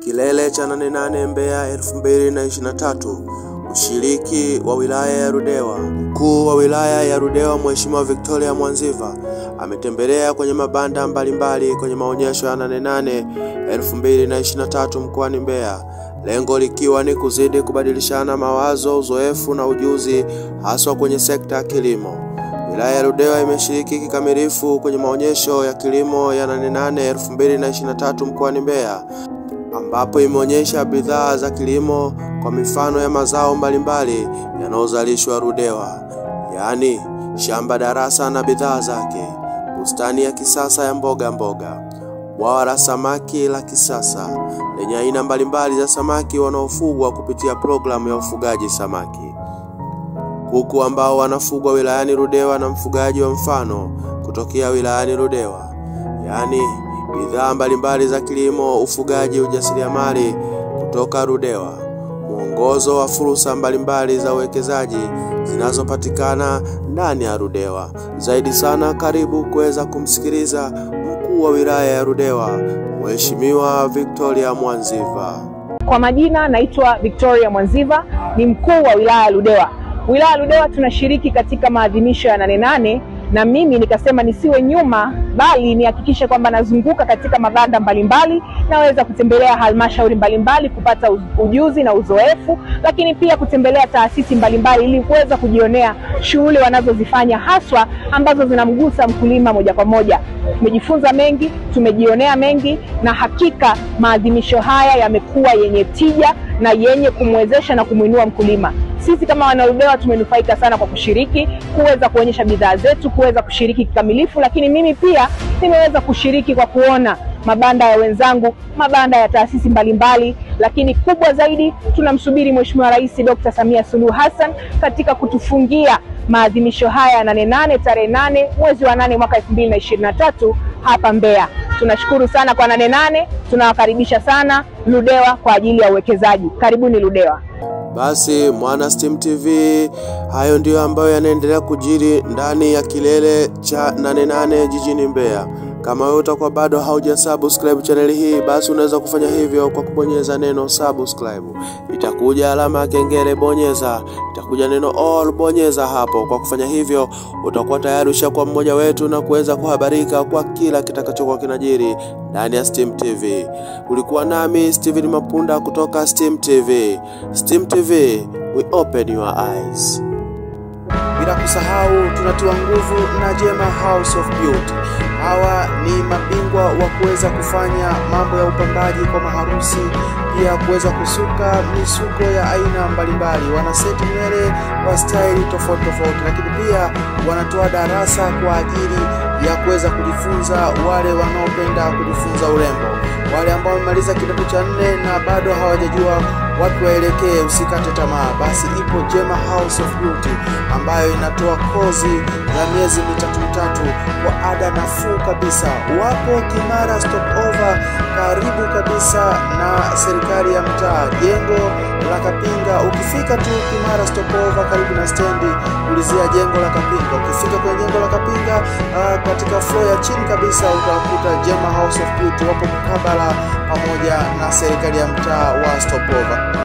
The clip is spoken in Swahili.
Kilele cha nane nane Mbeya 2023. Ushiriki wa wilaya ya Ludewa. Mkuu wa wilaya ya Ludewa Mheshimiwa Victoria Mwanziva ametembelea kwenye mabanda mbalimbali kwenye maonyesho ya nane nane 2023 mkoani Mbeya, lengo likiwa ni kuzidi kubadilishana mawazo, uzoefu na ujuzi haswa kwenye sekta ya kilimo. Wilaya ya Ludewa imeshiriki kikamilifu kwenye maonyesho ya kilimo ya nane nane 2023 mkoani Mbeya ambapo imeonyesha bidhaa za kilimo kwa mifano ya mazao mbalimbali yanayozalishwa Ludewa, yaani shamba darasa na bidhaa zake, bustani ya kisasa ya mboga mboga, bwawa la samaki la kisasa lenye aina mbalimbali za samaki wanaofugwa kupitia programu ya ufugaji samaki, kuku ambao wanafugwa wilayani Ludewa na mfugaji wa mfano kutokea wilayani Ludewa, yaani bidhaa mbalimbali za kilimo, ufugaji, ujasiriamali kutoka Ludewa, mwongozo wa fursa mbalimbali za uwekezaji zinazopatikana ndani ya Ludewa. Zaidi sana, karibu kuweza kumsikiliza mkuu wa wilaya ya Ludewa, Mheshimiwa Victoria Mwanziva. Kwa majina naitwa Victoria Mwanziva, ni mkuu wa wilaya ya Ludewa. Wilaya ya Ludewa tunashiriki katika maadhimisho ya nane nane na mimi nikasema nisiwe nyuma, bali nihakikishe kwamba nazunguka katika mabanda mbalimbali, naweza kutembelea halmashauri mbalimbali kupata ujuzi na uzoefu, lakini pia kutembelea taasisi mbalimbali ili kuweza kujionea shughuli wanazozifanya haswa ambazo zinamgusa mkulima moja kwa moja. Tumejifunza mengi, tumejionea mengi, na hakika maadhimisho haya yamekuwa yenye tija na yenye kumwezesha na kumwinua mkulima. Sisi kama wanaludewa tumenufaika sana kwa kushiriki, kuweza kuonyesha bidhaa zetu, kuweza kushiriki kikamilifu, lakini mimi pia nimeweza kushiriki kwa kuona mabanda ya wenzangu, mabanda ya taasisi mbalimbali, lakini kubwa zaidi tunamsubiri Mheshimiwa Rais Dr. Samia Suluhu Hassan katika kutufungia maadhimisho haya nane nane tarehe nane mwezi wa nane mwaka elfu mbili na ishirini na tatu hapa Mbeya. Tunashukuru sana kwa nane nane, tunawakaribisha sana Ludewa kwa ajili ya uwekezaji. Karibuni Ludewa. Basi Mwana Steam TV, hayo ndiyo ambayo yanaendelea kujiri ndani ya kilele cha nane nane jijini Mbeya. Kama wewe utakuwa bado hauja subscribe channel hii, basi unaweza kufanya hivyo kwa kubonyeza neno subscribe. Itakuja alama ya kengele, bonyeza. Itakuja neno all, bonyeza hapo. Kwa kufanya hivyo, utakuwa tayari ushakuwa mmoja wetu na kuweza kuhabarika kwa kila kitakachokuwa kinajiri ndani ya Steam TV. Ulikuwa nami Steven Mapunda kutoka Steam TV. Steam TV, we open your eyes. Bila kusahau tunatiwa nguvu na Jema House of Beauty. Hawa ni mabingwa wa kuweza kufanya mambo ya upambaji kwa maharusi, pia kuweza kusuka misuko ya aina mbalimbali. Wana seti nywele kwa staili tofauti tofauti, lakini pia wanatoa darasa kwa ajili ya kuweza kujifunza wale wanaopenda kujifunza urembo, wale ambao wamemaliza kidato cha nne na bado hawajajua wapi waelekee, usikate tamaa. Basi ipo Jema House of Beauty ambayo inatoa kozi ya miezi mitatu mitatu kwa ada nafuu kabisa. Wapo Kimara Stopover, karibu kabisa na serikali ya mtaa, jengo la Kapinga. Ukifika tu Kimara Stopover, karibu na stendi, ulizia jengo la Kapinga. Ukifika kwenye jengo la Kapinga, uh, katika floor ya chini kabisa utakuta Jema House of Beauty, wapo mkabala pamoja na serikali ya mtaa wa Stopover.